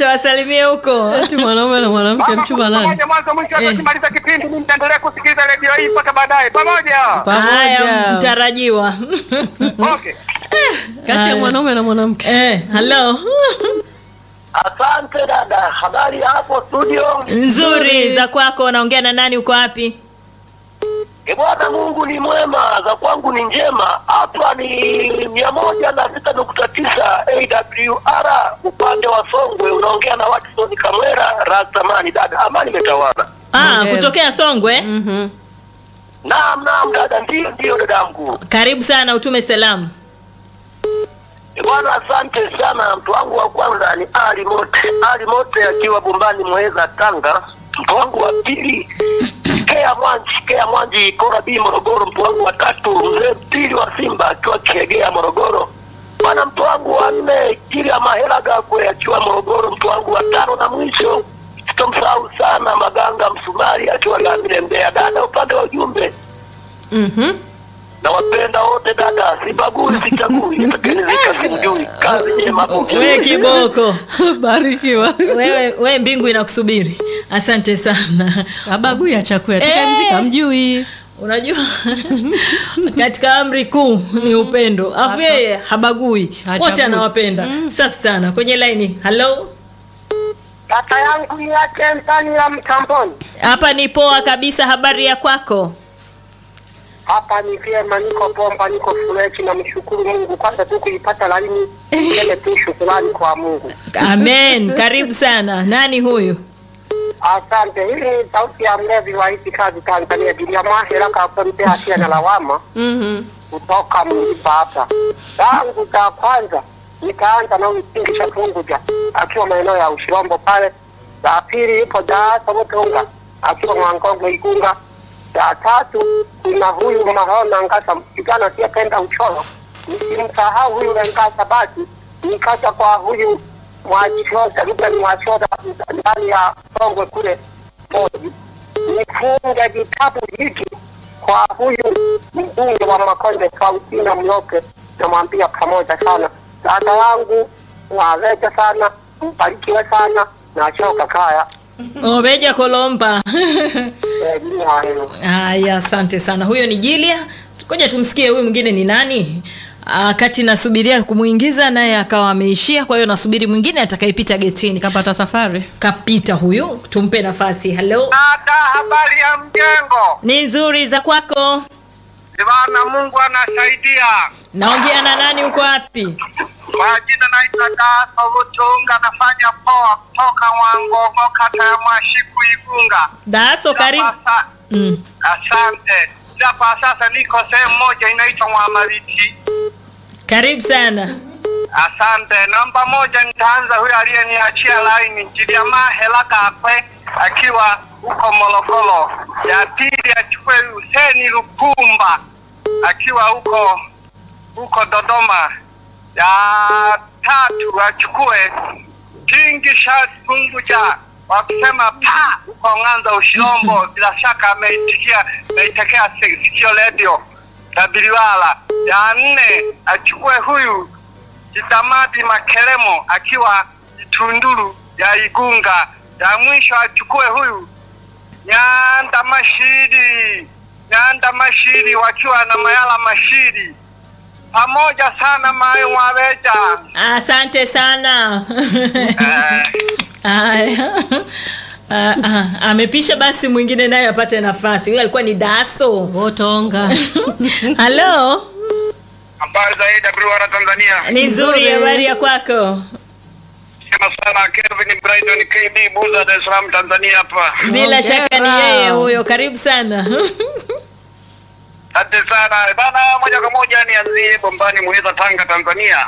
wasalimie huko. Eti mwanaume na mwanamke mchumba nani? Pamoja mwanzo mwisho Eh. tukimaliza kipindi mimi nitaendelea kusikiliza redio hii mpaka baadaye. Pamoja. Haya, Pamoja. mtarajiwa. Okay. Kati ya mwanaume na mwanamke. Eh, hello. Asante dada, habari hapo studio? Nzuri za kwako, naongea na nani? Uko wapi? E bwana, Mungu ni mwema, za kwangu ni njema. Hapa ni mia moja na sita nukta tisa AWR upande wa Songwe, unaongea na Watson Kamwera Rastamani. Dada, amani imetawala. Ah, Hongera. kutokea Songwe. Mhm. Naam, naam dada, ndio ndio dadangu. Karibu sana, utume salamu. E bwana, asante sana. Mtu wangu wa kwanza ni Ali Mote, Ali Mote akiwa Bombani Mweza, Tanga. Mtu wangu wa pili Kea Mwanji, Kea Mwanji Kora B Morogoro. Mtu wangu wa tatu mzee pili wa Simba akiwa Kiegea Morogoro. Bwana, mtu wangu wa nne Kiria Mahela Gakwe akiwa Morogoro. Mtu wangu wa tano na mwisho sitomsahau sana Maganga Msumari akiwa Lamile Mbeya. Dada, upande wa ujumbe Mhm. nawapenda wote dada, sibagui sichagui, nitakenezika simjui. Kazi njema hapo. We kiboko. Barikiwa. Wewe we mbingu inakusubiri. Asante sana. Abagui ya chakula. Eh. Tukamzika mjui. Unajua katika amri kuu ni upendo. Afu yeye habagui. Hachagui. Wote anawapenda. Safi sana. Kwenye laini. Hello. Kaka yangu yake ndani ya mtamboni. Hapa ni poa kabisa. Habari ya kwako? Hapa ni vyema, niko bomba, niko freshi na mshukuru Mungu kwanza tu kuipata laini. Niseme tu shukrani kwa Mungu. Amen. Karibu sana. Nani huyu? Asante. Hii ni sauti ya mlevi wa hizi kazi Tanzania, Bilia Mahera kaponte hatia na lawama Mhm. kutoka Mlipa hapa. Tangu za kwanza nikaanza na huyu Kingi cha Punguja akiwa maeneo ya Ushirombo pale. La pili ipo Daasa Mutunga akiwa Mwangongo Igunga. La tatu kuna huyu Mahona Ngasa kijana asiyependa uchoro. Nisimsahau huyu Ngasa basi nikaja kwa huyu Mwachota Ruben Mwachota ndani ya Songwe kule Moji. Nifunge vitabu hiki kwa huyu mbunge wa Makonde Faustina Mloke, namwambia pamoja sana dada wangu, waweja sana, mbarikiwe sana, nachoka kaya Obeja Kolomba. Eh, ni hayo. Haya, asante sana. Huyo ni Jilia. Ngoja tumsikie huyu mwingine ni nani. Ah, kati nasubiria kumuingiza naye akawa ameishia, kwa hiyo nasubiri mwingine atakayepita getini. Kapata safari. Kapita huyu, tumpe nafasi. Hello. Dada, habari ya mjengo? Ni nzuri za kwako. Bwana Mungu anasaidia. Naongea na nani, uko wapi? Kwa jina naitwa Daso Butunga, nafanya poa kutoka Mwangongo, kata ya Mwashiku, Igunga. Daso, karibu. Sasa- Mm. Asante. Hapa sasa niko sehemu moja inaitwa Mwamaliti. Karibu sana. Asante. Namba moja nitaanza huyo aliyeniachia laini Jiliama Hela Kakwe akiwa huko Morogoro. Ya pili achukue Huseni Lukumba akiwa huko huko Dodoma. Ya tatu achukue Kingi Shati Punguja wakisema pa huko Ng'anza Ushirombo. Bila shaka ameitikia ameitekea si- sikio redio Tabiliwala. Ya nne achukue huyu Jitamadi Makelemo akiwa Itunduru ya Igunga. Ya mwisho achukue huyu Nyanda Mashiri, Nyanda Mashiri wakiwa na Mayala Mashiri. Pamoja sana Mayo Mwabeja. Asante sana. Eh, Haya. Ah, ah, amepisha basi mwingine naye apate nafasi. Huyo alikuwa ni Daso. Wotonga. Halo. Habari za AWR Tanzania. Ni nzuri Nzuri. habari ya kwako. Sema sana Kelvin Brighton KB Buza Dar es Salaam Tanzania hapa. Bila Hongera. shaka ni yeye huyo. Karibu sana. Asante sana. Bana moja kwa moja nianzie Bombani Muheza Tanga Tanzania.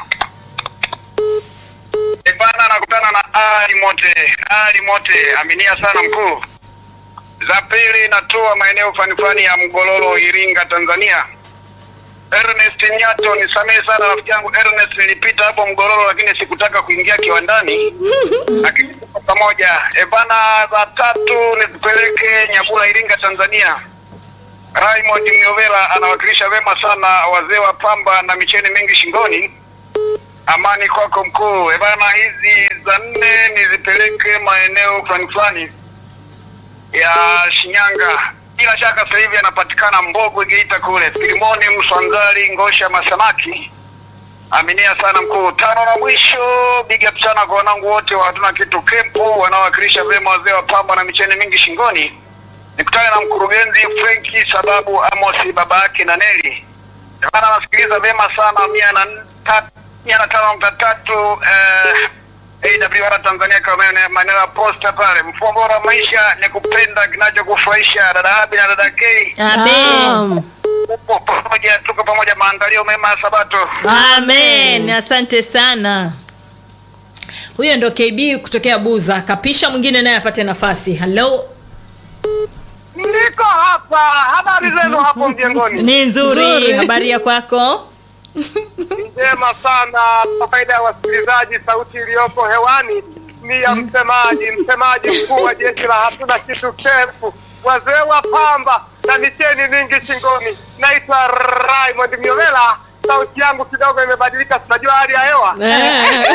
E bana nakutana na Ali Mote. Ali Mote aminia sana mkuu. Za pili natoa maeneo fani fani ya Mgololo Iringa Tanzania. Ernest Nyato nisamehe sana rafiki yangu Ernest nilipita hapo Mgololo lakini sikutaka kuingia kiwandani. Lakini tuko pamoja. E bana za tatu nitupeleke Nyabula Iringa Tanzania. Raymond Myovela anawakilisha vema sana wazee wa pamba na micheni mingi shingoni. Amani kwako mkuu. E bana, hizi za nne nizipeleke nimpeleke maeneo fulani fulani ya Shinyanga. Bila shaka sasa hivi anapatikana Mbogwe Geita kule, Filimoni Mswangali Ngosha Masamaki. Aminia sana mkuu. Tano na mwisho, big up sana kwa wanangu wote wa hatuna kitu kempu wanaowakilisha vyema wazee wa pamba na micheni mingi shingoni. Nikutane na mkurugenzi Frenki sababu Amos baba yake na Neli. Bana nasikiliza vyema sana mia na ta- mia na tano nukta tatu eh, AWR Tanzania kama maeneo maeneo ya posta pale. Mfumo bora wa maisha ni kupenda kinachokufurahisha. Dada Habi na dada K Amen. upo pamoja, tuko pamoja, maandalio mema ya Sabato. Amen. Asante sana. Huyo ndo KB kutokea Buza. Kapisha mwingine naye apate nafasi. Hello. Niko hapa, habari zenu hapo mjengoni? Ni nzuri. Nzuri. Habari ya kwako? Njema sana. Kwa faida ya wasikilizaji, sauti iliyopo hewani ni ya msemaji, msemaji mkuu wa jeshi la hatuna kitu kefu, wazee wa pamba na micheni mingi shingoni. Naitwa Raymond Miovela. Sauti yangu kidogo imebadilika, tunajua hali ya hewa. Eh.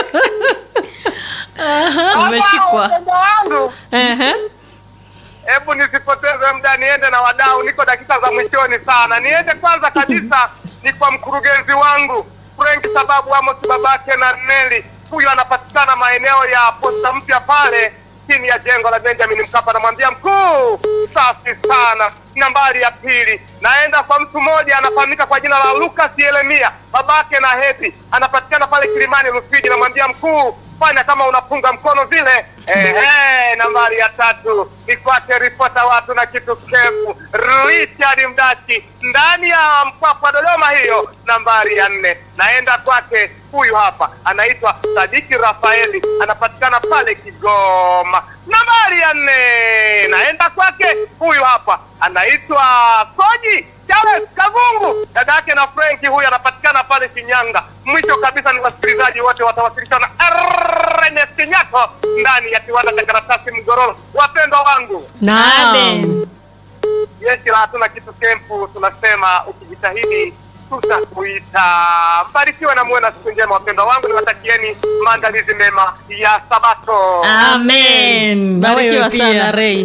Umeshikwa. Wapendwa wangu, Ehe. hebu nisipoteze muda, niende na wadau, niko dakika za mwishoni sana. Niende kwanza kabisa ni kwa mkurugenzi wangu Frank sababu Amos babake na Neli, huyu anapatikana maeneo ya posta mpya pale chini ya jengo la Benjamin Mkapa. Namwambia mkuu, safi sana. Nambari ya pili, naenda kwa mtu mmoja anafahamika kwa jina la Lucas Yeremia, babake na Hepi, anapatikana pale Kilimani Rufiji. Namwambia mkuu, fanya kama unapunga mkono vile. Ehe, nambari ya tatu nifuate ripota watu na kitu kefu Richard Mdachi ndani ya Mpwapwa Dodoma, hiyo nambari ya nne. Naenda kwake huyu hapa, anaitwa Sadiki Rafaeli, anapatikana pale Kigoma, nambari ya nne. Naenda kwake huyu hapa, anaitwa Koji Charles Kavungu, dada yake na Frenki, huyu anapatikana pale Shinyanga. Mwisho kabisa ni wasikilizaji wote watawasilishwa na Ernest Nyako ndani ya kiwanda cha karatasi Mgororo. Wapendwa wangu, Naam. Amen. jeshi la hatuna kitu kempu, tunasema ukijitahidi tutakuita. Mbarikiwe na muwe na siku njema, wapendwa wangu, niwatakieni maandalizi mema ya Sabato. Amen. Na wewe Barikiwa pia. sana Ray.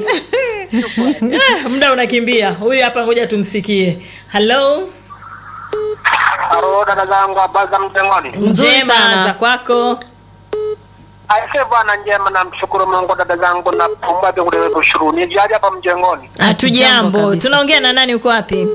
Eh, Muda unakimbia. Huyu hapa ngoja tumsikie. Hello. Halo dada zangu, habari za mjengoni? Nzuri Njema sana. za kwako. Aise bwana, njema, namshukuru Mungu. Dada zangu, napumua kule ushuru ni jadi hapa mjengoni. Hatujambo. kabisa. Tunaongea na nani uko wapi?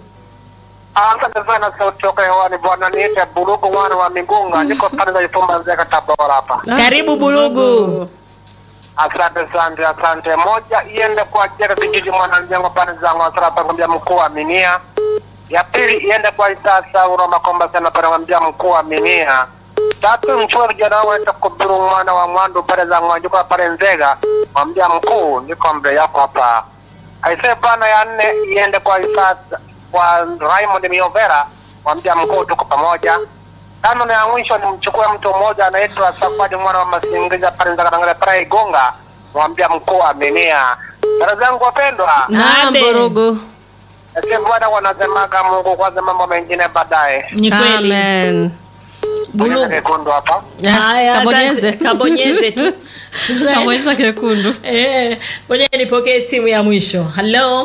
Asante sana sauti toka hewani bwana, niite Burugu mwana wa Migunga, niko pande za Ifumba Nzega Tabora hapa. Karibu Burugu. Asante asante asante. Moja iende kwa Jere kijiji mwananzengo pande zangu asara pangambia mkuu wa Minia. Ya pili iende kwa Isasa Uroma Komba sana pangambia mkuu wa Minia. Tatu mchua vijana wangu aita kubiru mwana wa mwandu pale za ngwanjuka pale Nzega. Mwambia mkuu niko mbele yako hapa. Aise bana ya nne iende kwa Isasa kwa Raymond Miovera. Mwambia mkuu tuko pamoja. Tano na ya mwisho nimchukue mtu mmoja anaitwa Safari mwana wa Masingiza pale Nzakarangale pale Igunga, mwambia mkuu wa Minia. Dada zangu wapendwa, Naam, Amen. Burugu. ese bwana wanasemaga Mungu kwanza, mambo mengine baadaye. Ni kweli. Amen. Burugu. Kekundu hapa. Haya, Kabonyeze. asante. Kabonyeze tu. Tuna- Kabonyeza kekundu. Eh, ngoja nipokee simu ya mwisho. Hello.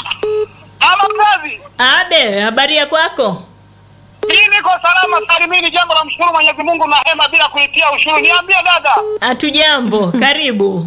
Ama mzazi, Abe, habari ya kwako? hii niko salama salimini, jambo la mshukuru Mwenyezi Mungu na hema bila kuitia ushuru. Niambie dada. Hatujambo. Karibu.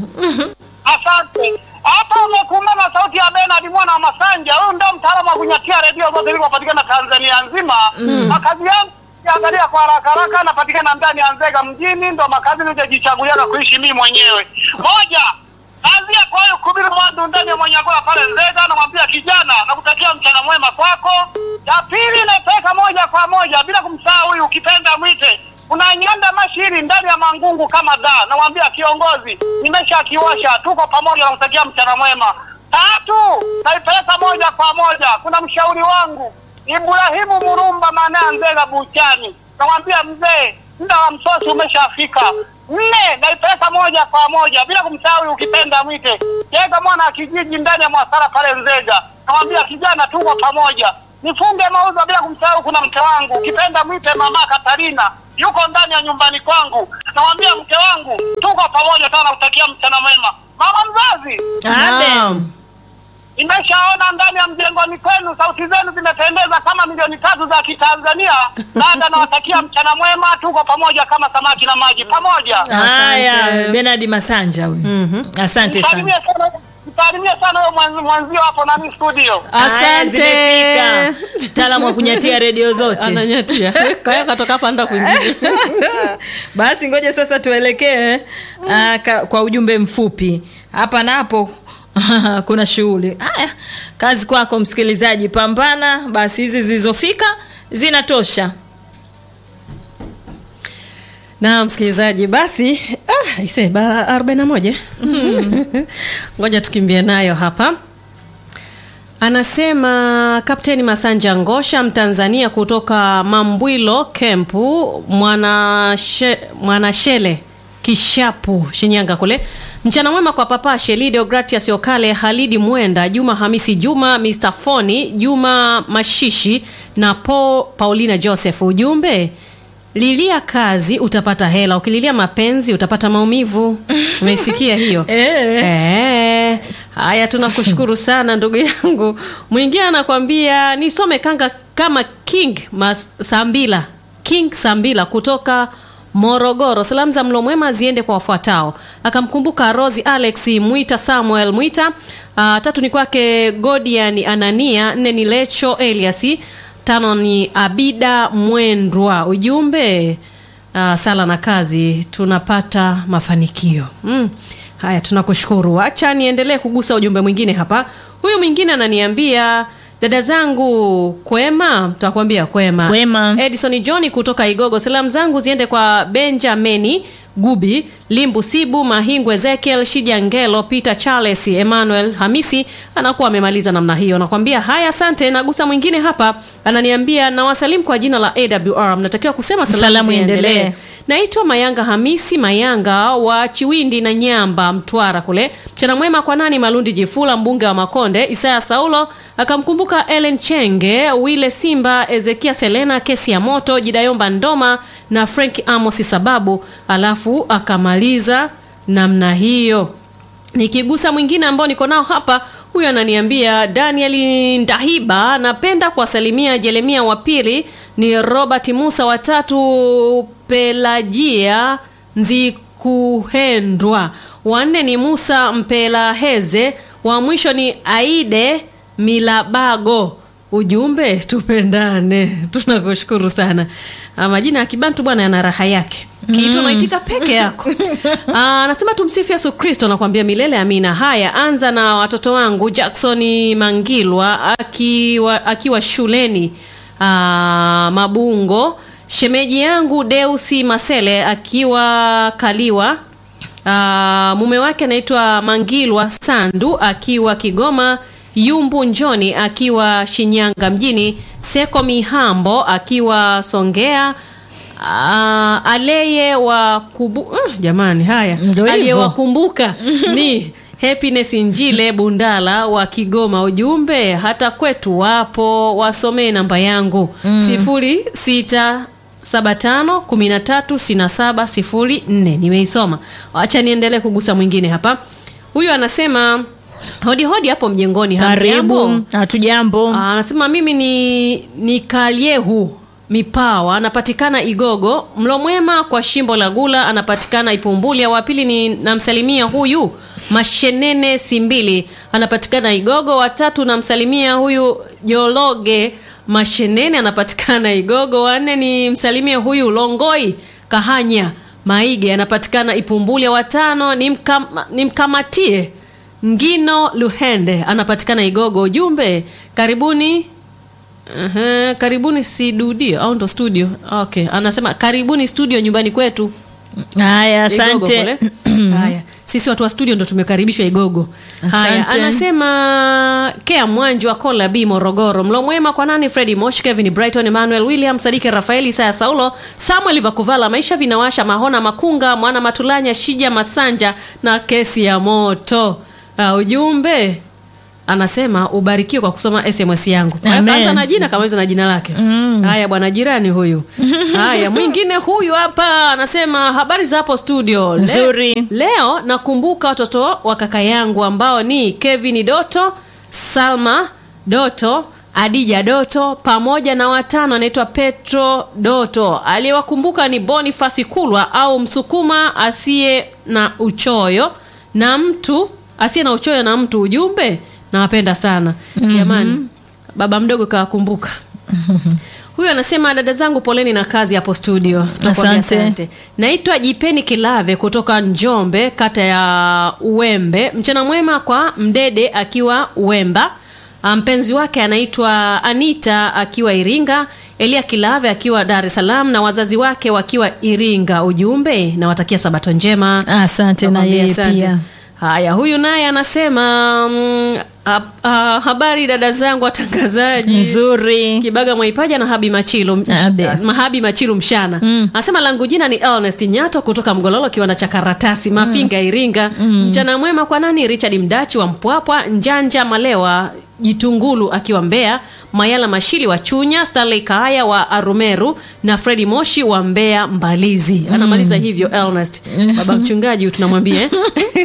Asante. Hapa umekumbana na sauti ya Bernard mwana wa Masanja. Huyu ndio mtaalamu wa kunyatia redio zote zilizopatikana Tanzania nzima. Makazi yangu kiangalia kwa haraka haraka, napatikana ndani ya Nzega mjini, ndo makazi niliyojichagulia kuishi mimi mwenyewe. Moja, anzia kwa hiyo kubiru mwandu ndani ya Mwanyagola pale Nzega, namwambia kijana, nakutakia mchana mwema kwako. Ya pili, napeka moja kwa moja bila kumsahau huyu ukipenda mwite kuna nyanda mashiri ndani ya mangungu kama da, namwambia kiongozi, nimesha kiwasha, tuko pamoja, namtakia mchana mwema. Tatu, naipeleka moja kwa moja, kuna mshauri wangu Ibrahimu Murumba maana Nzega Buchani, namwambia mzee, muda wa msosi umeshafika. Nne, naipeleka moja kwa moja bila kumsahau ukipenda mwite Jega mwana wa kijiji ndani ya Mwasara pale Nzega, namwambia kijana, tuko pamoja nifunge mauzo bila kumsahau, kuna mke wangu ukipenda mwite mama Katarina, yuko ndani ya nyumbani kwangu, namwambia mke wangu tuko pamoja sana, utakia mchana mwema. Mama mzazi, Amen. nimeshaona ndani ya mjengoni kwenu sauti zenu zimetendeza kama milioni tatu za Kitanzania. Dada, nawatakia mchana mwema, tuko pamoja kama samaki na maji pamoja. Haya, Bernard Masanja huyu. Asante sana. Msalimie sana, msalimie sana huyo mwanzi- mwanzio hapo nami studio. Haya, Asante. zimefika. Mtaalamu wa kunyatia redio zote. Ananyatia. Kwa hiyo katoka hapa anda kwingine. Basi ngoja sasa tuelekee ah, ka- kwa ujumbe mfupi hapa napo kuna shughuli haya kazi kwako msikilizaji pambana basi hizi zilizofika zinatosha na msikilizaji basi ah, ise bara 41 ngoja tukimbie nayo hapa anasema kapteni masanja ngosha mtanzania kutoka mambwilo kempu mwanashele mwana Shele, kishapu shinyanga kule mchana mwema kwa papa shelido gratias okale halidi mwenda juma hamisi juma mr foni juma mashishi na po paulina joseph ujumbe lilia kazi utapata hela ukililia mapenzi utapata maumivu umeisikia hiyo Eh. Eh, haya tunakushukuru sana ndugu yangu mwingine anakwambia nisome kanga kama king Mas, sambila king sambila kutoka morogoro salamu za mlo mwema ziende kwa wafuatao akamkumbuka rosi alex mwita samuel mwita uh, tatu ni kwake godian anania nne ni lecho eliasi tano ni abida mwendwa ujumbe uh, sala na kazi tunapata mafanikio mm. haya tunakushukuru acha niendelee kugusa ujumbe mwingine hapa huyu mwingine ananiambia dada zangu kwema tutakwambia kwema Kwema. edison john kutoka igogo salamu zangu ziende kwa benjamini gubi limbu sibu mahingu ezekiel shija ngelo peter charles emmanuel hamisi anakuwa amemaliza namna hiyo nakwambia haya asante nagusa mwingine hapa ananiambia nawasalimu kwa jina la awr mnatakiwa kusema salamu, Salamu ziendelee iendelee. naitwa mayanga hamisi mayanga wa chiwindi na nyamba mtwara kule mchana mwema kwa nani malundi jifula mbunge wa makonde isaya saulo akamkumbuka ellen chenge wile simba ezekia selena kesi ya moto jidayomba ndoma na frank amosi sababu alafu akamaliza namna hiyo nikigusa mwingine ambao niko nao hapa huyu ananiambia daniel ndahiba napenda kuwasalimia jeremia wa pili ni robert musa watatu pelajia nzikuhendwa wanne ni musa mpelaheze wa mwisho ni aide milabago ujumbe tupendane tunakushukuru sana Ah, majina ya kibantu bwana yana raha yake kitu unaitika peke yako Ah, anasema tumsifu yesu kristo nakwambia milele amina haya anza na watoto wangu jacksoni mangilwa akiwa, akiwa shuleni ah, mabungo shemeji yangu deusi masele akiwa kaliwa Ah, mume wake anaitwa Mangilwa Sandu akiwa Kigoma, Yumbu Njoni akiwa Shinyanga mjini, Seko Mihambo akiwa Songea, ah, Aleye wa kubu, uh, jamani haya Ndio hivyo. aliyewakumbuka ni Happiness Njile Bundala wa Kigoma. Ujumbe hata kwetu wapo, wasomee namba yangu sifuri sita saba tano kumi na tatu sitini na saba sifuri nne. Nimeisoma, wacha niendelee kugusa mwingine hapa. Huyu anasema hodi hodi hapo mjengoni, hamjambo? karibu hatujambo Ah, anasema mimi ni ni kaliehu mipawa anapatikana igogo mlo mwema kwa shimbo la gula anapatikana ipumbulia wa pili ni namsalimia huyu mashenene simbili anapatikana igogo watatu namsalimia huyu jologe mashenene anapatikana igogo wanne ni msalimia huyu longoi kahanya maige anapatikana ipumbulia watano nimkam, nimkamatie ngino luhende anapatikana igogo ujumbe karibuni Aha, karibuni studio au ndo studio okay anasema karibuni studio nyumbani kwetu haya Igogo asante kule. haya sisi watu wa studio ndo tumekaribishwa igogo haya Asante. anasema kea mwanji wa kola b morogoro mlo mwema kwa nani fredi mosh kevin brighton emmanuel william sadike rafaeli isaya saulo samuel vakuvala maisha vinawasha mahona makunga mwana matulanya shija masanja na kesi ya moto uh, ujumbe anasema ubarikiwe kwa kusoma sms yangu Kwa hiyo Amen. kaanza na jina kamaliza na jina lake haya bwana jirani huyu haya mwingine huyu hapa anasema habari za hapo studio Le- Nzuri. leo nakumbuka watoto wa kaka yangu ambao ni kevin doto salma doto adija doto pamoja na watano anaitwa petro doto aliyewakumbuka ni bonifasi kulwa au msukuma asiye na uchoyo na mtu asiye na uchoyo na mtu ujumbe nawapenda sana jamani baba mdogo kawakumbuka huyu anasema dada zangu poleni na kazi hapo studio Tunakuambia Asante. naitwa jipeni kilave kutoka njombe kata ya uwembe mchana mwema kwa mdede akiwa uwemba Ah, mpenzi wake anaitwa anita akiwa iringa elia kilave akiwa dar es salaam na wazazi wake wakiwa iringa ujumbe nawatakia sabato njema asante na Nakwambia yeye asante. pia haya huyu naye anasema mm, ha, ha, habari dada zangu watangazaji nzuri kibaga mwaipaja na habi machilu msh- Abe. mahabi machilu mshana anasema langu jina ni ernest nyato kutoka mgololo kiwanda cha karatasi mafinga iringa mchana mwema kwa nani richard mdachi wa mpwapwa njanja malewa jitungulu akiwa mbea mayala mashili wa chunya stanley kaaya wa arumeru na fredi moshi wa mbea mbalizi anamaliza hivyo ernest baba mchungaji tunamwambia eh?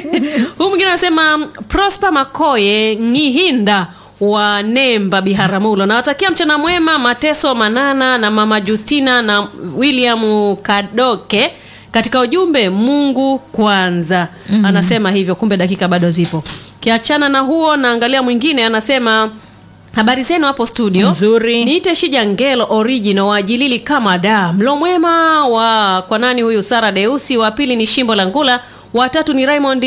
huu mwingine anasema prosper makoye ngihinda wa nemba biharamulo nawatakia mchana mwema mateso manana na mama justina na william kadoke katika ujumbe mungu kwanza mm-hmm. anasema hivyo kumbe dakika bado zipo kiachana na huo naangalia mwingine anasema habari zenu hapo studio Nzuri. niite shija ngelo original waajilili kama da mlo mwema wa kwa nani huyu sara deusi wa pili ni shimbo la ngula watatu ni raymond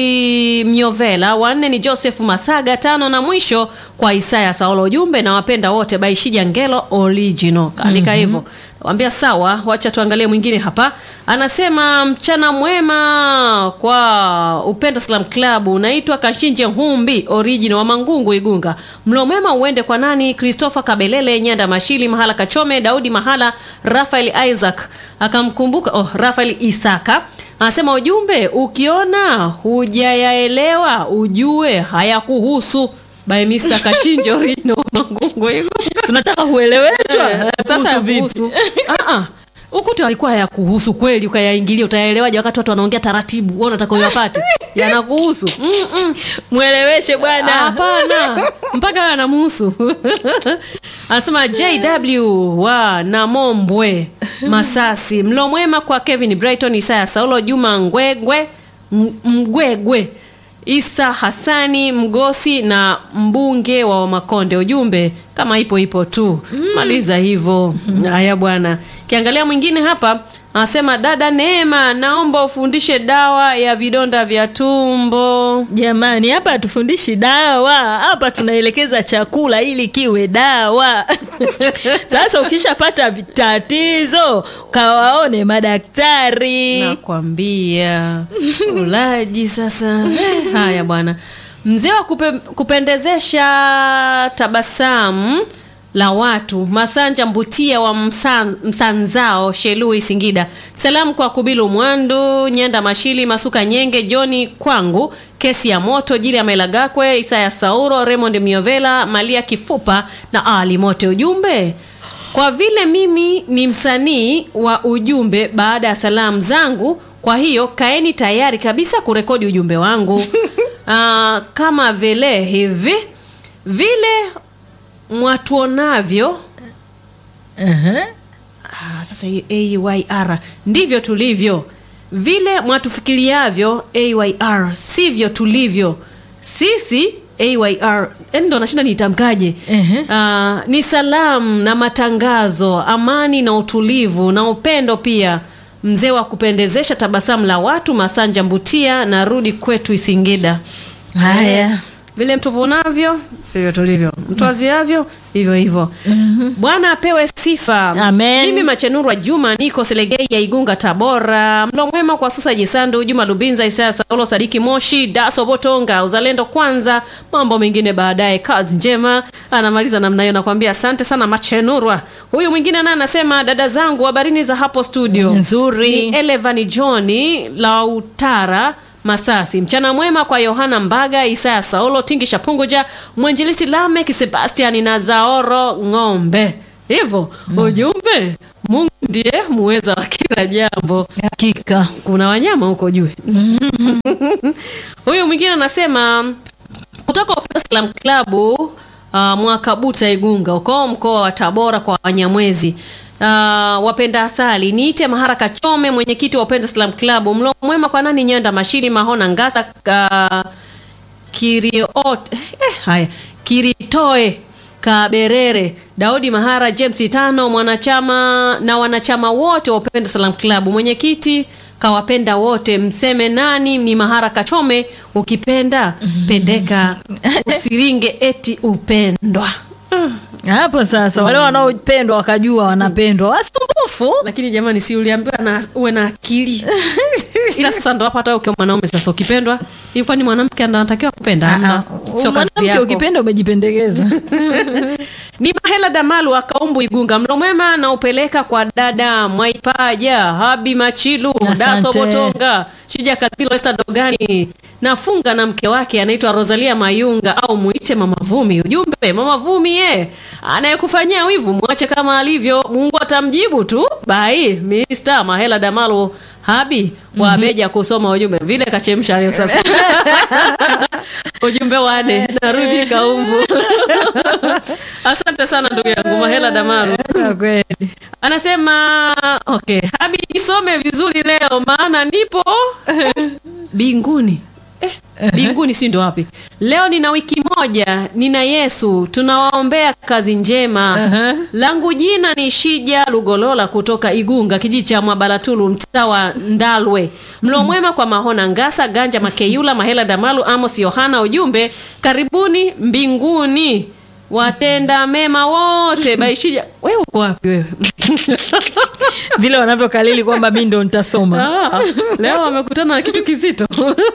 myovela wanne ni joseph masaga tano na mwisho kwa isaya saolo ujumbe na wapenda wote by shija ngelo original kaandika hivyo mm-hmm. wambia sawa wacha tuangalie mwingine hapa anasema mchana mwema kwa upendo slam club unaitwa kashinje humbi original wa mangungu igunga mlo mwema uende kwa nani christopher kabelele nyanda mashili mahala kachome daudi mahala rafael isaac akamkumbuka oh, rafael isaka anasema ujumbe ukiona hujayaelewa ujue hayakuhusu by mr kashinje original wa mangungu igunga tunataka kueleweshwa Eh, Kuhusu sasa vipi? kuhusu Ah, ah. ukuta alikuwa ya kuhusu kweli ukayaingilia utayaelewaje wakati watu wanaongea taratibu wewe unataka uyapate yanakuhusu Mm-mm. mweleweshe bwana hapana mpaka anamuhusu anasema jw wa namombwe masasi mlo mwema kwa kevin brighton isaya saulo juma ngwegwe M- mgwegwe isa hasani mgosi na mbunge wa makonde ujumbe kama ipo ipo tu maliza hivyo haya bwana kiangalia mwingine hapa anasema dada neema naomba ufundishe dawa ya vidonda vya tumbo jamani hapa hatufundishi dawa hapa tunaelekeza chakula ili kiwe dawa sasa ukishapata tatizo kawaone madaktari nakwambia ulaji sasa Eh, haya bwana mzee wa kupe, kupendezesha tabasamu la watu masanja mbutia wa msan, msanzao shelui singida salamu kwa kubilu mwandu nyenda mashili masuka nyenge joni kwangu kesi ya moto jili ya mailagakwe isaya sauro raymond miovela malia kifupa na ali mote ujumbe kwa vile mimi ni msanii wa ujumbe baada ya salamu zangu kwa hiyo kaeni tayari kabisa kurekodi ujumbe wangu Aa, kama vile hivi vile mwatuonavyo uh-huh. ah, sasa hiyo ayr ndivyo tulivyo vile mwatufikiriavyo ayr sivyo tulivyo sisi ayr yani ndo nashinda niitamkaje Ehe. Ah, ni salamu na matangazo amani na utulivu na upendo pia mzee wa kupendezesha tabasamu la watu masanja mbutia na rudi kwetu isingida haya vile mtuvunavyo sivyo tulivyo mtwaziavyo hivyo hivyo bwana apewe sifa Amen. mimi machenurwa juma niko selegei ya igunga tabora mlo mwema kwa susa jisandu juma lubinza isaya saulo sadiki moshi daso botonga uzalendo kwanza mambo mengine baadaye kazi njema anamaliza namna hiyo nakwambia asante sana machenurwa huyu mwingine naye anasema dada zangu habarini za hapo studio Nzuri. ni elevani johni lautara Masasi. Mchana mwema kwa Yohana Mbaga, Isaya Saulo, Tingisha Punguja, Mwenjelisi Lamek, Sebastian na Zaoro Ng'ombe. Hivyo ujumbe, Mungu ndiye muweza wa kila jambo. Hakika. Kuna wanyama huko juu. Huyu mwingine anasema kutoka Dar es Salaam Club uh, Mwakabuta Igunga uko mkoa wa Tabora kwa Wanyamwezi. Uh, wapenda asali niite Mahara Kachome, mwenyekiti wa Upenda Salam Club. Mlo mwema kwa nani Nyanda Mashiri Mahona Ngasa uh, Kiriot eh, haya Kiritoe Kaberere Daudi Mahara James Tano mwanachama na wanachama wote wa Upenda Salam Club. Mwenyekiti kawapenda wote, mseme nani ni Mahara Kachome, ukipenda pendeka, usiringe eti upendwa. Hapo sasa wale wanaopendwa wakajua wanapendwa wasumbufu. Lakini jamani, si uliambiwa na uwe na akili? Ila sasa ndo hapa, hata ukiwa mwanaume sasa ukipendwa, hivi kwani mwanamke anatakiwa kupenda? Hamna. Sio kazi Mwanamke yako. ukipenda umejipendekeza. ni Mahela Damalu akaumbu Igunga, mlo mwema na upeleka kwa dada Mwaipaja Habi Machilu Asante. Daso Botonga Shija Kazilo Esta Dogani nafunga na mke wake anaitwa Rosalia Mayunga au muite Mama Vumi. Ujumbe Mama Vumi ye anayekufanyia wivu mwache kama alivyo, Mungu atamjibu tu. Bai Mr. Mahela Damalu Habi wameja kusoma ujumbe vile kachemsha leo sasa. ujumbe wane narudi kaumbu. Asante sana ndugu yangu Mahela Damaru. Kwa kweli. Anasema okay, Habi nisome vizuri leo maana nipo binguni. Eh, binguni si ndo wapi? Leo nina wiki moja, nina Yesu, tunawaombea kazi njema. Aha. Langu jina ni Shija Lugolola kutoka Igunga, kijiji cha Mwabalatulu, mtaa wa Ndalwe. Mlo mwema kwa Mahona Ngasa, Ganja Makeyula, Mahela Damalu, Amos Yohana. Ujumbe, karibuni mbinguni watenda mema wote. Baishija, wewe uko wapi wewe? Vile wanavyokalili kwamba mimi ndo nitasoma. Ah, leo wamekutana na kitu kizito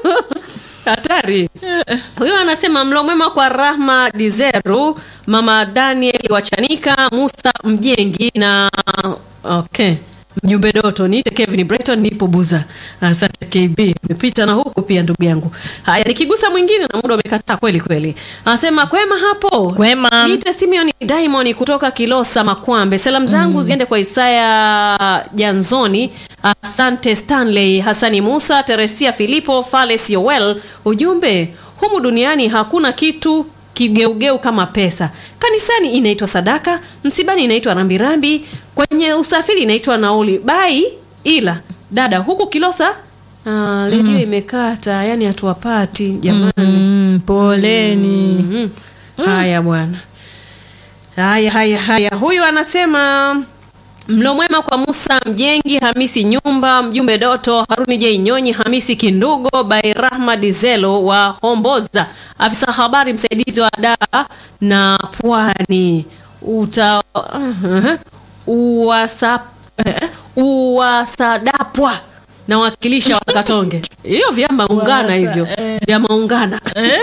hatari. Huyo anasema mlo mwema kwa Rahma Dizeru, mama Daniel Wachanika, Musa Mjengi na okay mjumbe Doto, niite Kevin Breton, nipo Buza. Asante KB, umepita na huku pia ndugu yangu. Haya, nikigusa mwingine na muda umekataa kweli kweli. Anasema kwema hapo. Kwema. Niite Simeon Diamond kutoka Kilosa Makwambe. Salamu zangu ziende kwa Isaya Janzoni, asante Stanley Hasani Musa, Teresia Filipo, Fales Yoel. Ujumbe, humu duniani hakuna kitu kigeugeu kama pesa. Kanisani inaitwa sadaka, msibani inaitwa rambirambi, kwenye usafiri inaitwa nauli. Bai ila dada huku Kilosa ah, redio imekata, yani hatuwapati jamani. Mm, poleni. Mhm. Haya bwana. Haya haya haya. Huyu anasema mlo mwema kwa Musa Mjengi, Hamisi Nyumba, mjumbe Doto, Haruni J Nyonyi, Hamisi Kindugo, Bai Rahma Dizelo wa Homboza, afisa habari msaidizi wa daa na Pwani. Uta uh, uwasa eh, uwasadapwa na wakilisha wa Katonge. Hiyo vyama ungana hivyo. Vyama ungana.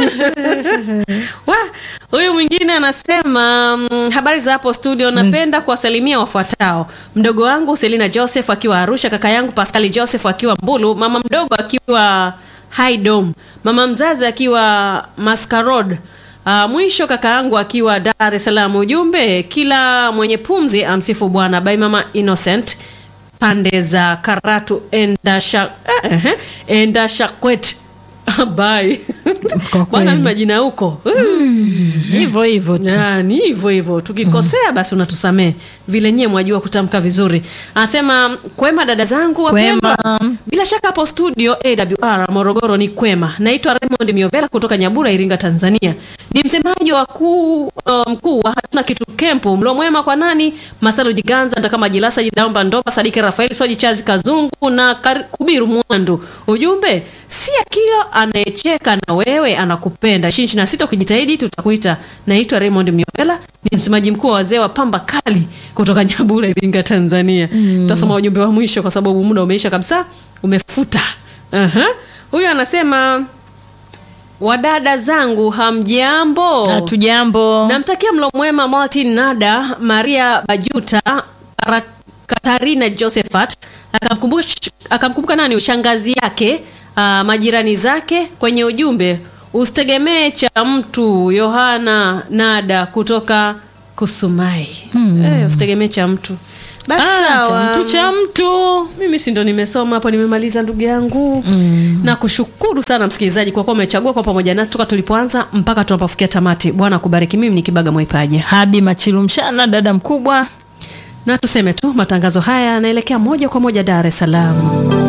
Wa, huyu mwingine anasema mm, habari za hapo studio, napenda kuwasalimia wafuatao: mdogo wangu Selina Joseph akiwa Arusha, kaka yangu Pascali Joseph akiwa Mbulu, mama mdogo akiwa Haidom, mama mzazi akiwa Maskarod. Uh, mwisho kaka yangu akiwa Dar es Salaam. Ujumbe, kila mwenye pumzi amsifu Bwana. By mama Innocent pande za Karatu Endasha eh, eh, Endashakwet Bye. Kwa Bwana kweli. mimi majina huko. Hivyo hivyo tu. Ya, ni hivyo hivyo tukikosea basi unatusamee vile nyewe mwajua kutamka vizuri anasema kwema dada zangu wapendwa Kwema. bila shaka hapo studio awr morogoro ni kwema naitwa raymond miovera kutoka nyabura iringa tanzania ni msemaji wa kuu uh, mkuu wa hatuna kitu kempu mlo mwema kwa nani masalo jiganza ntakama jilasa jidaomba ndopa sadiki rafael soji chazi kazungu na Kar- kubiru mwandu ujumbe si akio anayecheka na wewe anakupenda ishirini na sita ukijitahidi tutakuita naitwa raymond miovela ni msemaji mkuu wa wazee wa pamba kali kutoka nyabura iringa tanzania tasoma ujumbe wa mwisho kwa sababu muda umeisha kabisa umefuta Aha. huyu anasema wadada zangu hamjambo Hatujambo. namtakia mlo mwema martin nada maria bajuta Kara- katarina josephat akamkumbuka akamkumbuka nani shangazi yake ah, majirani zake kwenye ujumbe usitegemee cha mtu yohana nada kutoka kusumai eh, usitegemee cha mtu basi Ah, cha sawa. mtu cha mtu mimi si ndo nimesoma hapo nimemaliza ndugu yangu mm. na kushukuru sana msikilizaji kwa kuwa umechagua kwa pamoja nasi toka tulipoanza mpaka tunapofikia tamati bwana kubariki mimi ni kibaga mwaipaja habi machilumshana dada mkubwa na tuseme tu matangazo haya yanaelekea moja kwa moja dar es salaam